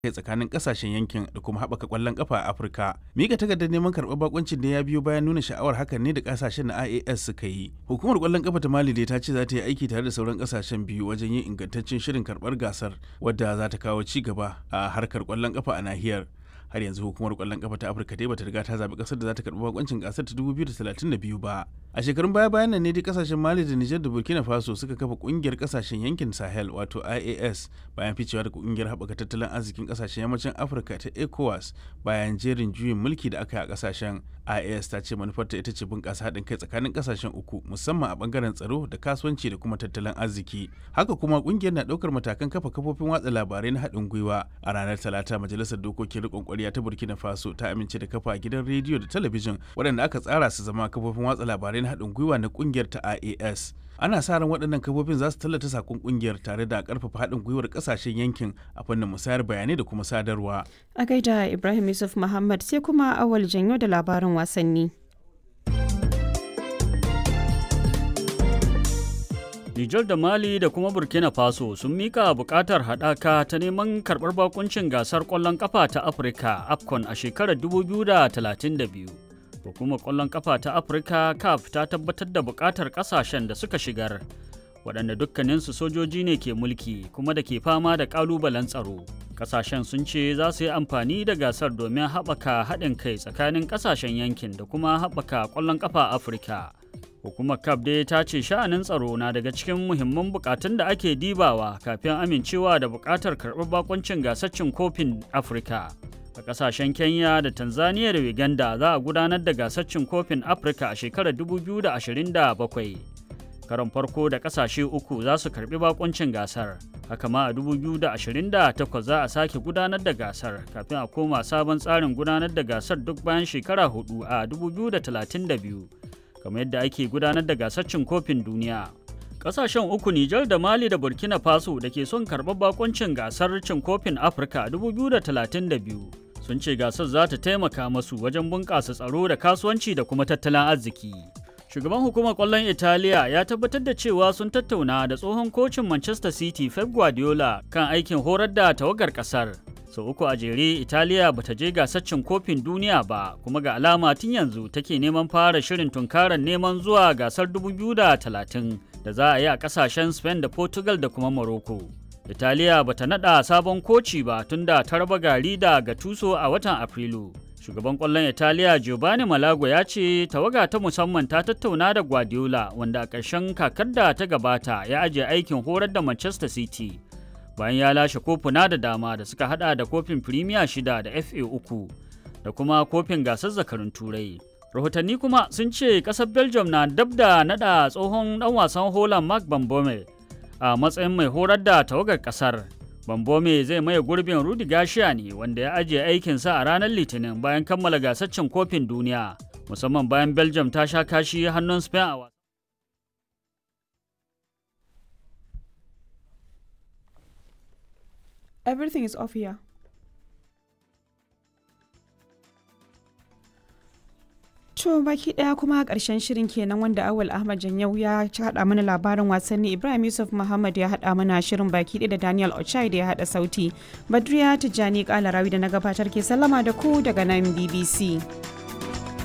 kai tsakanin kasashen yankin da kuma haɓaka ƙwallon ƙafa a Afirka. Mika takardar neman karɓar bakuncin da ya biyo bayan nuna sha'awar hakan ne da kasashen na IAS suka yi. Hukumar ƙwallon ƙafa ta Mali dai ta ce za ta yi aiki tare da sauran kasashen biyu wajen yin ingantaccen shirin karɓar gasar wadda za ta kawo ci gaba a harkar ƙwallon ƙafa a nahiyar. har yanzu hukumar kwallon kafa ta afirka dai bata riga ta zaɓi ƙasar da za ta karɓi bakoncin gasar ta 2032 ba a shekarun baya bayan nan ne dai kasashen mali da nijar da burkina faso suka kafa ƙungiyar kasashen yankin sahel wato ias bayan ficewa daga ƙungiyar haɓaka tattalin arzikin kasashen yammacin afirka ta ecowas bayan jerin juyin mulki da aka yi a kasashen ias ta ce manufarta ita ce bunƙasa haɗin kai tsakanin kasashen uku musamman a ɓangaren tsaro da kasuwanci da kuma tattalin arziki haka kuma ƙungiyar na ɗaukar matakan kafa kafofin watsa labarai na haɗin gwiwa a ranar talata majalisar dokokin riƙon koriya ta burkina faso ta amince da kafa gidan rediyo da talabijin waɗanda aka tsara su zama kafofin watsa labarai na haɗin gwiwa na ƙungiyar ta ias ana sa ran waɗannan kafofin za su tallata sakon ƙungiyar tare da ƙarfafa haɗin gwiwar ƙasashen yankin a fannin musayar bayanai da kuma sadarwa a gaida ibrahim yusuf muhammad sai kuma awal janyo da labarin wasanni Nijar da Mali da kuma Burkina Faso sun mika bukatar haɗaka ta neman karɓar bakuncin gasar ƙwallon ƙafa ta Afirka AFCON a shekarar 2032. Hukumar ƙwallon ƙafa ta Afirka CAF ta tabbatar da bukatar ƙasashen da suka shigar, waɗanda dukkaninsu sojoji ne ke mulki kuma da ke fama da ƙalubalen tsaro. Ƙasashen sun ce za su yi amfani da gasar domin haɓaka haɗin kai tsakanin ƙasashen yankin da kuma haɓaka ƙwallon ƙafa Afirka. Hukumar CAF dai ta ce sha'anin tsaro na daga cikin muhimman bukatun da ake dibawa kafin amincewa da bukatar karɓar bakoncin gasaccin kofin Afirka. A ƙasashen Kenya da Tanzania da Uganda za a gudanar da gasaccin kofin Afirka a shekarar 2027. Karon farko da ƙasashe uku za su karɓi bakoncin gasar. Haka ma a 2028 za a sake gudanar da gasar kafin a koma sabon tsarin gudanar da gasar duk bayan shekara hudu a 2032. kamar yadda ake gudanar da gasar cin kofin duniya. Kasashen uku Nijar da Mali da Burkina Faso da ke son karɓar bakoncin gasar cin kofin Afirka 2032 sun ce gasar za ta taimaka masu wajen bunƙasa tsaro da kasuwanci da kuma tattalin arziki. Shugaban hukumar ƙwallon Italiya ya tabbatar da cewa sun tattauna da tsohon kocin Manchester City Pep Guardiola kan aikin horar da tawagar ƙasar. sau so, uku a jere italiya bata je gasar cin kofin duniya ba kuma ga alama tun yanzu take neman fara shirin tunkarar neman zuwa gasar 2030 da za a yi a kasashen spain da portugal da kuma morocco italiya bata nada sabon koci ba tun da ta raba gari da gatuso a watan afrilu shugaban kwallon italiya giovanni malago ya ce tawaga ta musamman ta tattauna da guardiola wanda a ƙarshen kakar da ta gabata ya ajiye aikin horar da manchester city bayan ya lashe kofuna da dama da suka hada da kofin firimiya shida da fa uku da kuma kofin gasar zakarun turai rahotanni kuma sun ce kasar belgium na dab da nada tsohon dan wasan holland mark bambome a matsayin mai horar da tawagar kasar bambome zai maye gurbin rudi gashiya ne wanda ya ajiye aikinsa a ranar litinin bayan kammala gasar cin kofin duniya musamman bayan belgium ta sha kashi hannun spain a wasa Everything is off here. To baki daya kuma karshen shirin kenan wanda Awal Ahmad Janyau ya haɗa mana labarin wasanni Ibrahim Yusuf Muhammad ya haɗa mana shirin baki da Daniel Ochai da ya haɗa sauti. Badriya Tijjani Kalarawi da na gabatar ke sallama da ku daga nan BBC.